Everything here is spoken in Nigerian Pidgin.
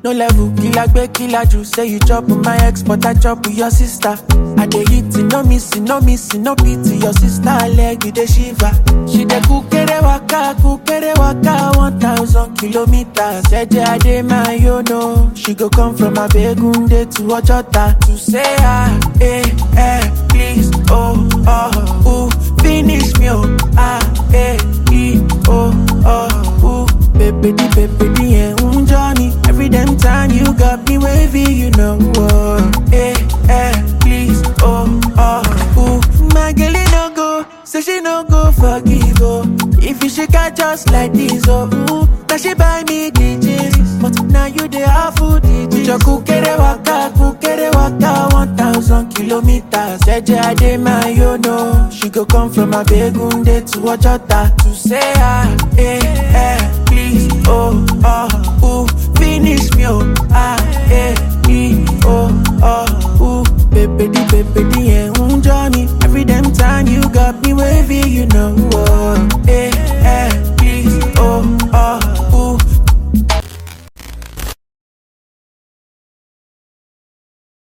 No level, killer gbe killer ju. Say you chop with my ex, but I chop with your sister. I dey hit it, no missing, no missing, no pity. Your sister leg, you dey shiver. She dey kukere waka, kukere waka, one thousand kilometers. Eje ade my yo no. She go come from Abegunde to Ojota to say ah, eh, eh, please, oh, oh, ooh, finish me, oh, ah, eh, e, oh, oh, ooh. Baby, di baby, di eh, um, Johnny. Every damn time you got me wavy, you know, oh, eh, eh, please, oh, oh, ooh. My girl, it no go, say she no go forgive, oh. If you shake her just like this, oh, ooh, now she buy me DJs. But now you the half food DJs. Your kukere waka, kukere waka, one thousand kilometers. Eje ade my yo no. She go come from Abegunde to Ojota to say ah, eh, eh, please, oh, oh, ooh, finish me, oh, ah, eh, e, oh, oh, ooh, baby, di, baby, di, eh, um, Johnny. Every damn time you got me wavy, you know.